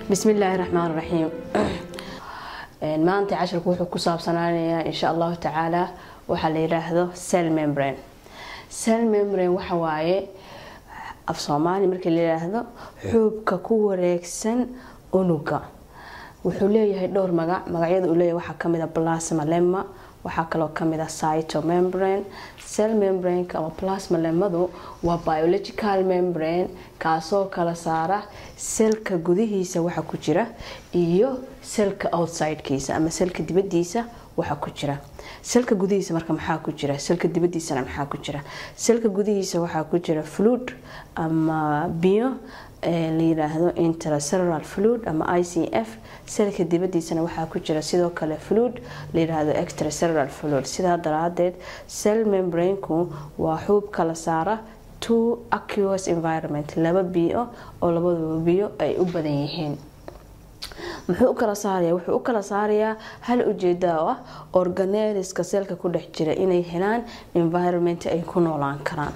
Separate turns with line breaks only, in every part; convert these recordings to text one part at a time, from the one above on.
bismillaahi raxmaan raxiim maanta casharku wuxuu ku saabsanaanayaa insha allahu tacaala waxaa la yidhaahdo cell membrane cell membrane waxa waaye af soomaali markii la yidhaahdo xuubka ku wareegsan unuga wuxuu leeyahay dhowr magac magacyada uu leeyahay waxaa kamid a plasma lemma waxaa kaloo kamid a cytomembrane cell membraneka ama plasma lemmadu waa biological membrane kaasoo kala saara selka gudihiisa waxa ku jira iyo selka outsidekiisa ama selka dibadiisa waxa ku jira selka gudihiisa marka maxaa ku jira selka dibadiisana maxaa ku jira selka gudihiisa waxaa ku jira fluid ama biyo la yiraahdo intracellular fluid ama i c f selka dibadiisana waxaa ku jira sidoo kale fluid la yiraahdo extracellular fluid sidaa daraadeed cell membraneku waa xuub kala saara two aquous environment laba biyo oo labadaba biyo ay u badan yihiin muxuu u kala saaraya wuxuu u kala saarayaa hal ujeeda oo ah organeliska seelka ku dhex jira inay helaan environment ay ku noolaan karaan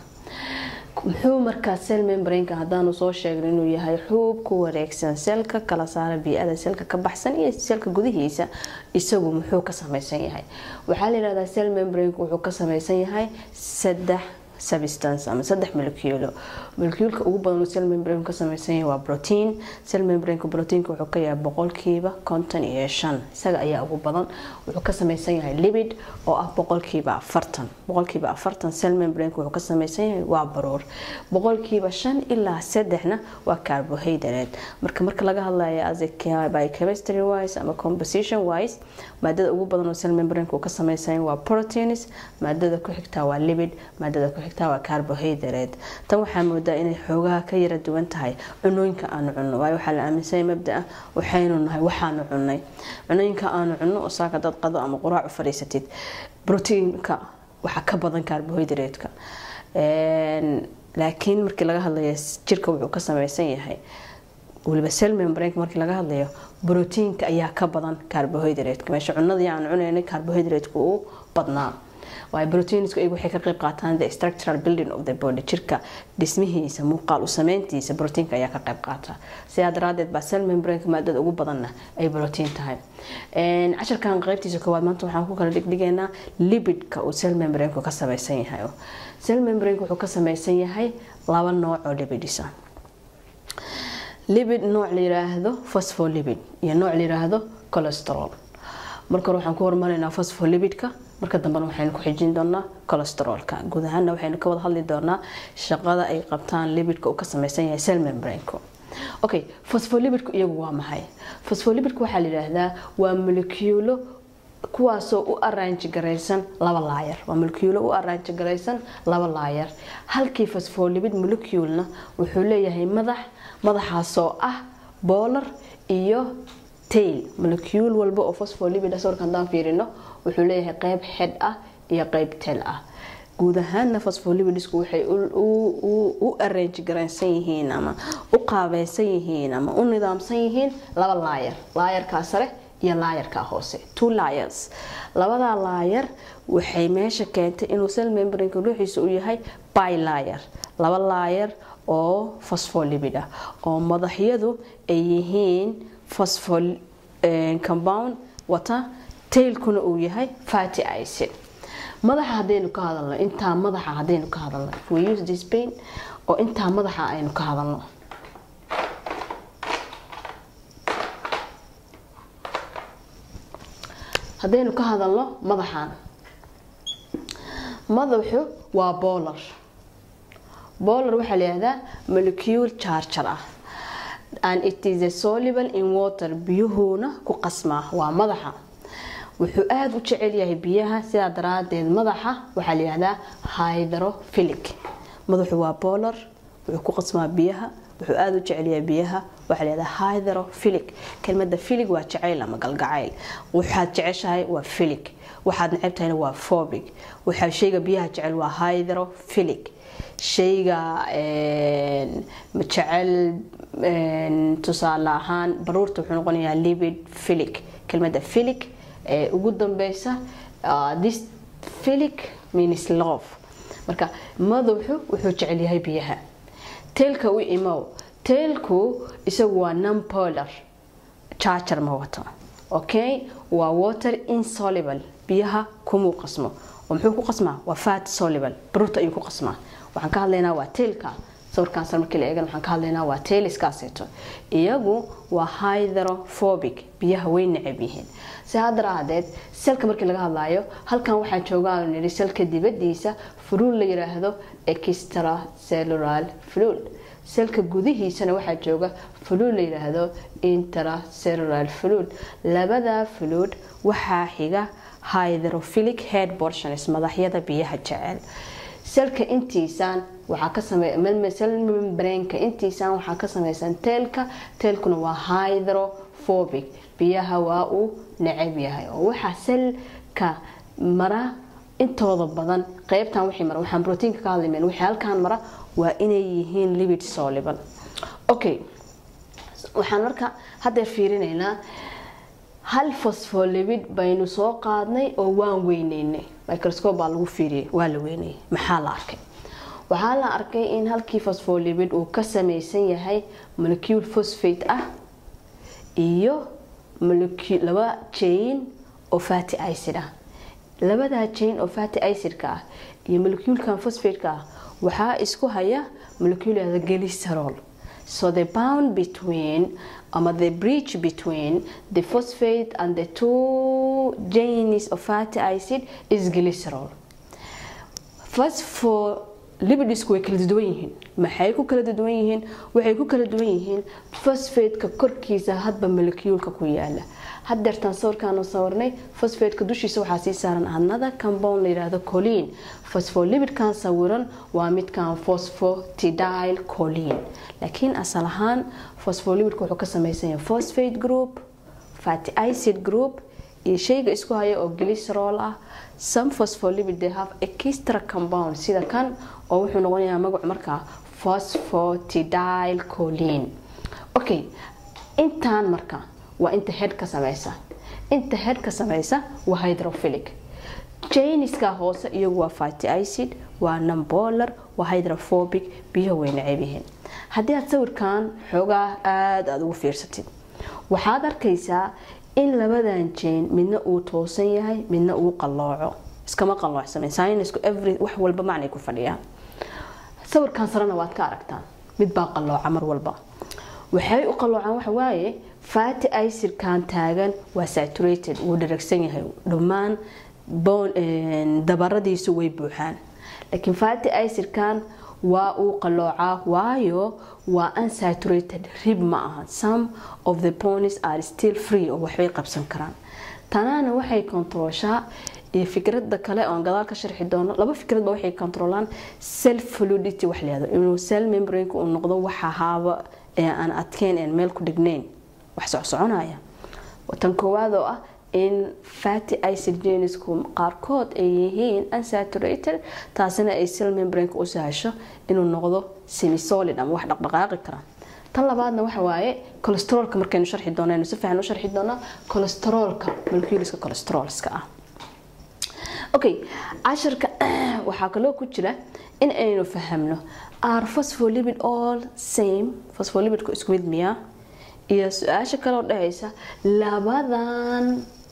muxuu markaa cell membraneka haddaanu soo sheegno inuu yahay xuub ku wareegsan seelka kala saara bii-ada seelka ka baxsan iyo seelka gudihiisa isagu muxuu ka samaysan yahay waxaa la yihahdaa cell membraneka wuxuu ka samaysan yahay saddex substance ama saddex moleculo molecuulka ugu badan uu cell membrane ka samaysan yahay waa protein cell membraneka proteinka wuxuu ka yahay boqolkiiba konton iyo shan isaga ayaa ugu badan wuxuu ka samaysan yahay libid oo ah boqolkiiba afartan boqolkiiba afartan cell membraneka wuxuu ka samaysan yahay waa baruur boqolkiiba shan ilaa saddexna waa carbohydrate marka marka laga hadlayo as by chemistry wise ama composition wise maadada ugu badan oo cell membraneka uu ka samaysan yahay waa proteins maadada ku xigtaa waa libid maadada ku xigtaa waa carbohydrate tan waxaa moodaa inay xoogaha ka yara duwan tahay cunooyinka aanu cunno waayo waxaa la aaminsanya mabdaa waxaynu nahay waxaanu cunnay cunooyinka aanu cunno oo saaka dad qado ama quraac u fadhiisatid proteinka waxaa ka badan carbohydrate-ka laakiin markii laga hadlayo jirka wuxuu ka samaysan yahay waliba cell membraneka markii laga hadlayo proteinka ayaa ka badan carbohydrate-ka meesha cunadii aan cunaynay carbohydrate-ka uu badnaa waayo proteinsku iyagu waxay ka qayb qaataan the structural building of the body jirka dhismihiisa muuqaal u sameyntiisa proteinka ayaa ka qayb qaata sidaa daraadeed baa cell membraneka maadada ugu badanna ay protein tahay casharkan qaybtiisa koowaad maanta waxaan ku kala dhigdhigaynaa libidka uu cell membraneka ka samaysan yahay cell membraneka wuxuu ka samaysan yahay laba nooc oo libidisa libid nooc la yiraahdo phospholipid iyo nooc la yiraahdo cholesterol marka hore waxaan ku hormaraynaa phospholipidka marka dambena waxaynu ku xijin doonaa cholesteroolka guud ahaana waxaynu ka wada hadli doonaa shaqada ay qabtaan libidka uu ka samaysan yahay cell membraneko okay phospholipidku iyagu waa maxay phospholipidku waxaa la yidhaahdaa waa moleculo kuwaasoo u araanji garaysan laba laayar waa moleculo u araanji garaysan laba laayar halkii phospholipid moleculena wuxuu leeyahay madax madaxaasoo ah boolar iyo tail molecule walba oo phospholipid sawirka haddaan fiirino wuxuu leeyahay qeyb xed ah iyo qeyb tel ah guud ahaana phospholipidisku waxay u arrange garaysan yihiin ama u qaabaysan yihiin ama u nidaamsan yihiin laba laayar laayarkaa sare iyo laayarkaa hoose two layers labadaa laayar waxay meesha keentay inuu cell membraneka ruuxiisa u yahay bylayer laba laayar oo phospholipid ah oo madaxyadu ay yihiin phosphol compound wata tailkuna uu yahay fatty acid madaxa hadaynu ka hadalno intaa madaxa hadaynu ka hadalno we use this pain oo intaa madaxa aynu ka hadalno haddaynu ka hadalno madaxan madaxu waa boolar boolar waxaa la yihahdaa molecule charger ah and it is a soluble in water biyuhuuna ku qasmaa waa madaxa wuxuu aada u jecel yahay biyaha sidaa daraadeed madaxa waxaa la yihahdaa hydrophilic madaxu waa boolar wuxuu ku qasmaa biyaha wuxuu aada u jecel yahay biyaha waxaa la yihahdaa hydrophilic kelmada filig waa jacayl ama galgacayl waxaad jeceshahay waa filig waxaad neceb tahayna waa phobic waxaa shayga biyaha jecel waa hydrophilic shayga jecel tusaale ahaan baruurta wuxuu noqonayaa libid philic kelmada philic ee ugu dambeysa this philic means love marka madaxu wuxuu jecel yahay biyaha teelka u imow teelku isagu waa numpolar charger ma wato okay waa water insoluble biyaha kumuu qasmo oo muxuu ku qasmaa waa fat soluble baruurta ayuu ku qasmaa waxaan ka hadlaynaa waa tailka sawirkaan sar markii la eegan waxaan ka hadlaynaa waa tailiskaaseeto iyagu waa hydrophobic biyaha way necab yihiin sidaa daraadeed selka markii laga hadlaayo halkan waxaa joogaan nidhi selka dibadiisa fuluul la yiraahdo extracellular fluid selka gudihiisana waxaa jooga fuluud la yiraahdo intracellular fluid labada fluid waxaa xiga hydrophilic head portions madaxyada biyaha jecel selka intiisaan waxaa ka sel membranka intiisaan waxaa ka samaysan teelka teelkuna waa hydrophobic biyaha waa uu necab yahay oo waxaa selka mara intooda badan qeybtan wixii mara waxaan proteinka ka hadlaymen wixii halkaan mara waa inay yihiin libid soluble okay waxaan marka haddeer fiirinaynaa hal phospholipid baynu soo qaadnay oo waan weyneynay microscope baa lagu fiiriyay waa la weynayay maxaa la arkay waxaa la arkay in halkii phospholipid uu ka samaysan yahay molecule phosphate ah iyo laba chain oo fatty acid ah labadaa chain oo fatty acidka ah iyo moleculekan phosphateka ah waxaa isku haya molecule glycerol so the bound between ama the bridge between the phosphate and the two chains of fatty acid is glycerol phospholipidisku way kala duwan yihiin maxay ku kala duwan yihiin waxay ku kala duwan yihiin phosphateka korkiisa hadba molecuulka ku yaala hadeertaan sawirkaanu sawirnay phosphateka dushiisa waxaa sii saaran another compound la yiraahdo colin phospholipidkan sawiran waa midkan phosphatidyl colin laakiin asal ahaan phospholipidka wuxuu ka samaysan yahay phosphate group fatty acid group iyo shayga isku haya oo glycerol ah some phospholipid they have extra compound sida kan oo wuxuu noqonayaa magacu markaa phosphatidyl colin okay intaan marka waa inta head ka samaysa inta head ka samaysa waa hydrophilic janiska hoose iyagu waa fatty acid waa numbolar waa hydrophobic biyaha way necab yihiin haddii aad sawirkan xoogaa aada aada ugu fiirsatid waxaad arkaysaa in labadan jane midna uu toosan yahay midna uu qallooco iskama qalloocsamin synisku every wax walba macnay ku fadhiyaan sawirkan sarena waad ka aragtaan mid baa qallooca mar walba waxay u qalloocaan waxa waaye fatty acidkan taagan waa saturated wuu dharagsan yahay dhammaan dabaradiisu way buuxaan laakiin fatty acidkan waa uu qalloocaa waayo waa unsaturated rib ma aha some of the ponies are still free oo waxbay qabsan karaan tanaana waxay kontrooshaa iyo fikrada kale oon gadaal ka sharxi doono laba fikradba waxay kontroolaan self fluidity wax layihahdo inuu cell membrane uu noqdo waxa haaba ee aan adkeyn een meel ku dhignayn wax socsoconaya tan koowaad oo ah in fatty acid genisku qaarkood ay yihiin unsaturated taasina ay cell membrane u sahasho inuu noqdo semisolid ama wax dhaqdhaqaaqi kara tan labaadna waxa waaye cholesteroolka markaynu sharxi doonaynu si fiican u sharxi doonaa cholesteroolka moleculeska cholesteroolska ah okay casharka waxaa kaloo ku jira in aynu fahamno are phospholipid all same phospholipidku isku mid miyaa iyo su-aasha kaloo dhahaysa labadan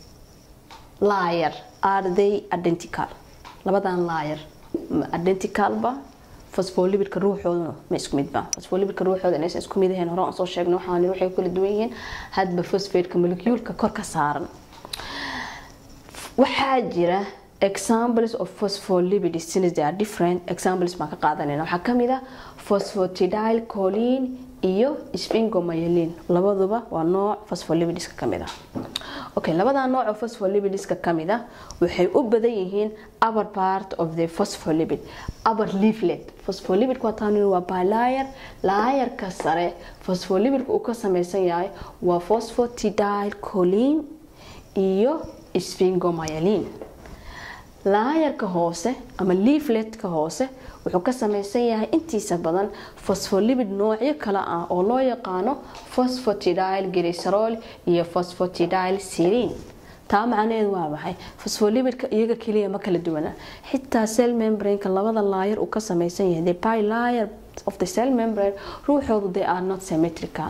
layer are they identical labadan layer identicalba phospholipidka ruuxooduna ma isku midba phospholipidka ruuxooda inaysan isku mid ahayn hore aan soo sheegnay waxaan waxay kala duwan yihiin hadba phosphateka molecuulka kor ka saaran waxaa jira examples of phospholipids since they are different examples baan ka qaadanayna waxaa kamid ah phosphatidyl choline iyo sphingomyelin labaduba waa nooc phospholipidska kamid ah okay labada nooc oo phospholipidska kamid ah waxay u badan yihiin upper part of the phospholipid upper leaflet phospholipidka waa taan waa bilayer laayarka sare phospholipidka uu ka samaysan yahay waa phosphatidyl choline iyo sphingomyelin laayarka hoose ama leafletka hoose wuxuu ka samaysan yahay intiisa badan phospholipid noocyo kale ah oo loo yaqaano phosphatidyl glycerol iyo phosphatidyl serine taa macnaheedu waa maxay phospholipidka iyaga keliya ma kala duwana xitaa cell membraneka labada laayar uu ka samaysan yahay the bilayer of the cell membrane ruuxoodu they are not symmetrical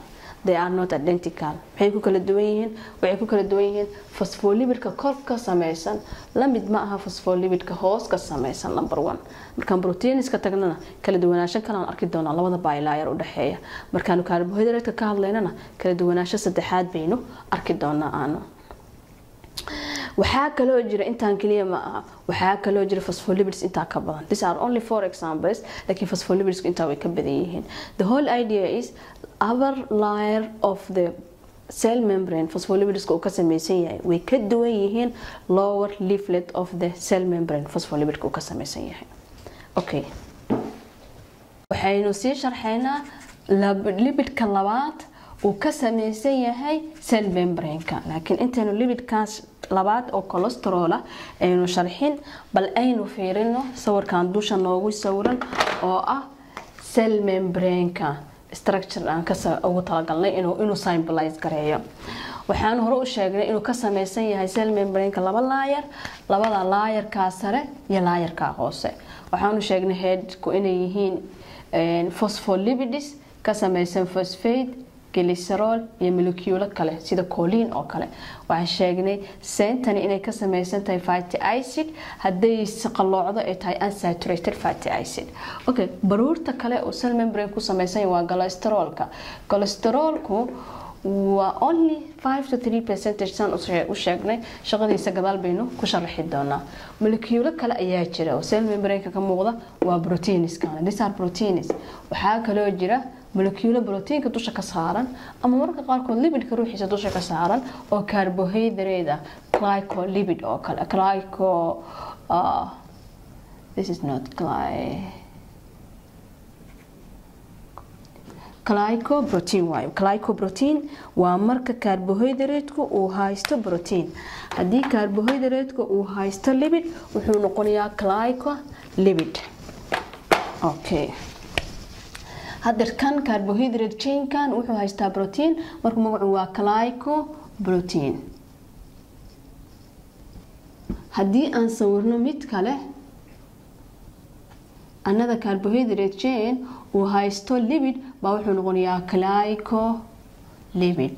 they are not identical maxay ku kala duwan yihiin waxay ku kala duwan yihiin phospholipidka kor ka samaysan la mid ma aha phospholipidka hoos ka samaysan number one markaan proteiniska tagnana kala duwanaansho kalaan arki doonaa labada bilayer u dhexeeya markaanu carbohydrate ka hadlaynana kala duwanaansho saddexaad baynu arki doonaa aanu waxaa kaloo jira intaan kaliya ma aha waxaa kaloo jira phospholipids intaa ka badan these are only four examples laakiin phospholipids intaa way ka badan yihiin the whole idea is other layer of the cell membrane phospholipidska uu ka samaysan yahay way ka duwan yihiin lower leaflet of the cell membrane phospholipidka uu ka samaysan yahay okay waxaynu sii sharxaynaa lipidka labaad uu ka samaysan yahay cell membrane-ka laakiin intaynu lipidkaas labaad oo colestrola aynu sharxin bal aynu fiirino sawirkan dusha noogu sawiran oo ah cell membrane-ka structure aan ugu talagalnay inuu symbolize gareeyo waxaan hore u sheegnay inuu ka samaysan yahay cell membrane-ka laba laayar labada laayarkaa sare iyo laayarkaa hoose waxaanu sheegnay headku inay yihiin phospholipids ka samaysan phosphate glycerol iyo moleculo kale sida colin oo kale waxaan sheegnay seentani inay ka samaysan tahay fatty acid hadday qaloocdo ay tahay unsaturated fatty acid okay baruurta kale oo cell membrane ku samaysan waa cholesterolka cholesterolku waa only 5 to 3 percentage san u sheegnay shaqadiisa gadaal baynu ku sharaxi doonaa moleculo kale ayaa jira oo cell membrane ka muuqda waa proteins-kana these are proteins waxaa kaloo jira moleculo proteinka dusha ka saaran ama mararka qaarkood lipidka ruuxiisa dusha ka saaran oo carbohydrate ah glycolipid oo kale glyco uh, this is not gly glycoprotein waayo glycoprotein waa marka carbohydrate-ku uu haysto protein haddii carbohydrate-ku uu haysto lipid wuxuu noqonayaa glycolipid okay hadda kan carbohydrate chainkan wuxuu haystaa protein marka magacu waa glycoprotein haddii aan sawirno mid kale another carbohydrate chain uu haysto lipid baa wuxuu noqonayaa glycolipid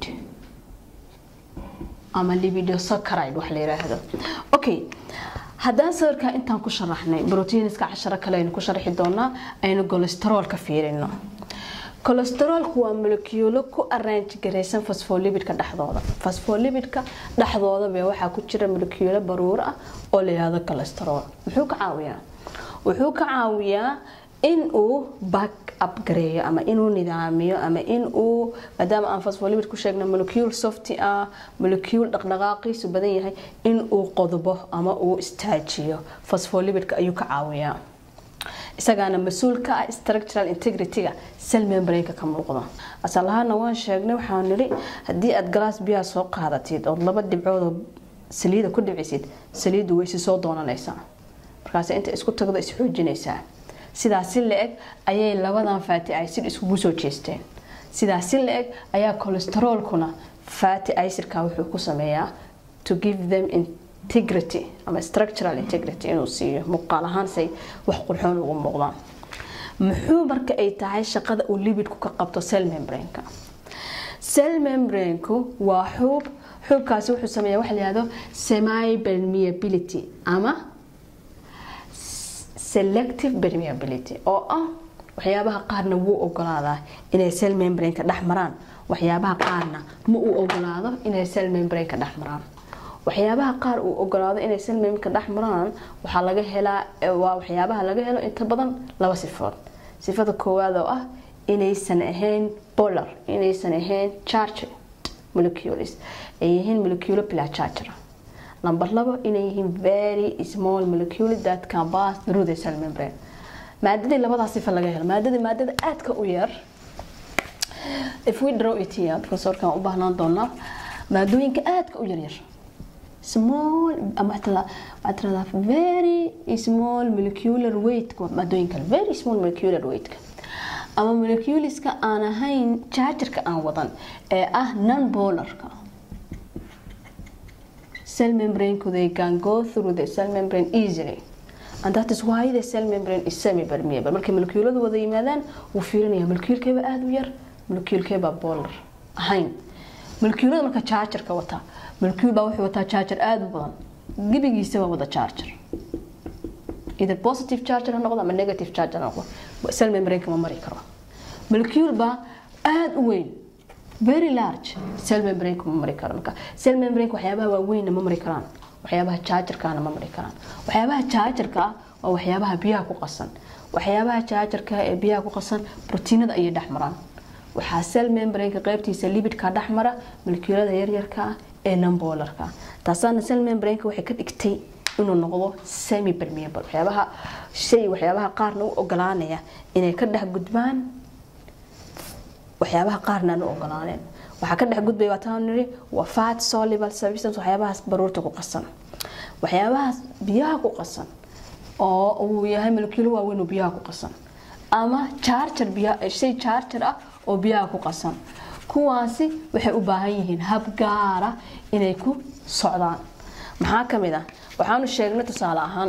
ama lipidosaccharide wax la yiraahdo okay haddaan sawirkaa intaan ku sharaxnay brotiiniska casharo kale aynu ku sharxi doonaa aynu cholesterolka fiirino cholesterolku waa moleculo ku arrange garaysan phospholipidka dhexdooda phospholipidka dhexdooda bee waxaa ku jira moleculo baruur ah oo la yihahdo cholesterol muxuu ka caawiyaa wuxuu ka caawiyaa in uu back up gareeyo ama inuu nidaamiyo ama in uu maadaama aan phospholipid ku sheegna molecule softy ah molecule dhaqdhaqaaqiisu badan yahay in uu qodbo ama uu istaajiyo phospholipidka ayuu ka caawiyaa isagaana mas-uul ka ah structural integrity-ga cell membrane-ka ka muuqda asal ahaana waan sheegnay waxaan nidhi haddii aad galaas biyaha soo qaadatid ood laba dhibcoodoo saliida ku dhibcisid saliiddu waysi soo doonanaysaa markaas inta isku tagdo isxoojinaysaa sidaasi la-eg ayay labadan fatty acid iskugu soo jeesteen sidaasi la-eg ayaa cholesterolkuna fatty acidka wuxuu ku sameeyaa to give them integrity ama structural integrity inuu siiyo muuqaal ahaan say wax qurxoon ugu muuqdaan muxuu marka ay tahay shaqada uu libidku ka qabto cell membrane-ka cell membrane-ku waa xuub xuubkaasi wuxuu sameeyaa waxa la yihahdo semi permeability ama selective permeability oo ah waxyaabaha qaarna wuu ogolaadaa inay cell membrane-ka dhex maraan waxyaabaha qaarna ma uu ogolaado inay cell membrane-ka dhex maraan waxyaabaha qaar uu ogolaado inay cell membrane-ka dhex maraan waxaa laga helaa waa waxyaabaha laga helo inta badan laba sifood sifada koowaad oo ah inaysan ahayn polar inaysan ahayn charged molecules ay yihiin moleculo placharger number labo inay yihiin very small molecule that can pass through the cell membrane maadadii labadaas sifa laga helo maadada maadada aadka u yar if we draw it here professorkan u baahnaan doonaa maadooyinka aadka u yaryar small ama waxaa tiradaa very small molecular weight maadooyinka very small molecular weight ama moleculeska aan ahayn chargerka aan wadan ee ah non polarka cell membrane they can go through the cell membrane easily and that is why the cell membrane is semi permeable markay molecuuladu wada yimaadaan wuu fiirinaya molecuulkeeba aada u yar molecuulkeeba polar ahayn malkiilada marka jaajarka wataa malkiil baa wuxuu wataa jaajar aada u badan gebigiisaba wada jaajar either positive charger ha noqdo ama negative charger ha noqdo cell membrane ma mari karo molecule baa aada u weyn very large cell membrane ma mari karo marka cell membrane waxyaabaha waaweynna ma mari karaan waxyaabaha chargerkana ma mari karaan waxyaabaha chargerka ah waa waxyaabaha biyaha ku qasan waxyaabaha chargerka ee biyaha ku qasan proteinada ayay dhex maraan waxaa cell membraneka qaybtiisa libidka dhex mara molecuulada yaryarka ah ee numbolarka taasaana cell membraneka waxay ka dhigtay inuu noqdo semi permeable waxyaabaha shay waxyaabaha qaarna u ogolaanaya inay ka dhex gudbaan waxyaabaha qaarna aan u ogolaaneen waxaa ka dhex gudbaya waa taan niri waa fat soluble substance waxyaabahaas baruurta ku qasan waxyaabahaas biyaha ku qasan oo uu yahay moleculo waaweyn oo biyaha ku qasan ama charger biyaha shay charger ah oo biyaha ku qasan kuwaasi waxay u baahan yihiin hab gaara inay ku socdaan maxaa ka mid ah waxaanu sheegnay tusaale ahaan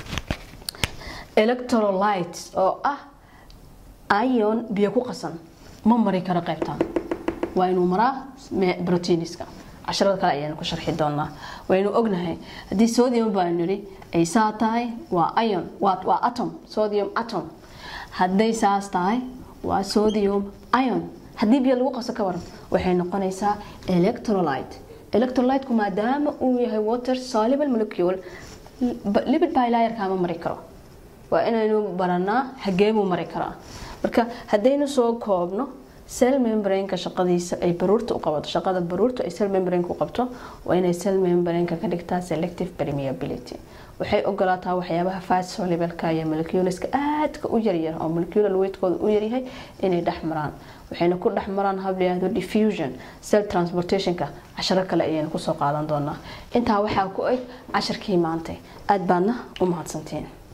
electrolytes oo ah ion biyo ku qasan ma mari karo qaybtan waa inuu maraa proteiniska casharada kale ayaanu ku sharxi doonaa waynu ognahay haddii sodium baa niri ay saa tahay waa ion waa atom sodium atom hadday saas tahay waa sodium ion haddii biyo lagu qaso ka waran waxay noqonaysaa electrolyte electrolyteku maadaama uu yahay water soluble molecule lipid bilayerka ma mari karo waa inaynu baranaa xageemuu mari karaa marka haddaynu soo koobno cell membraneka shaqadiisa ay baruurta u qabato shaqada baruurta ay cell membraneka u qabto waa inay cell membraneka ka dhigtaa selective permeability waxay ogolaataa waxyaabaha fat soluble-ka iyo moleculeska aadka u yaryar oo molecular weightkooda u yaryahay inay dhex maraan waxayna ku dhex maraan hab layihahdo diffusion cell transportationka casharo kale ayaynu kusoo qaadan doonaa intaa waxaa ku eg casharkii maantay aada baadna u mahadsantiin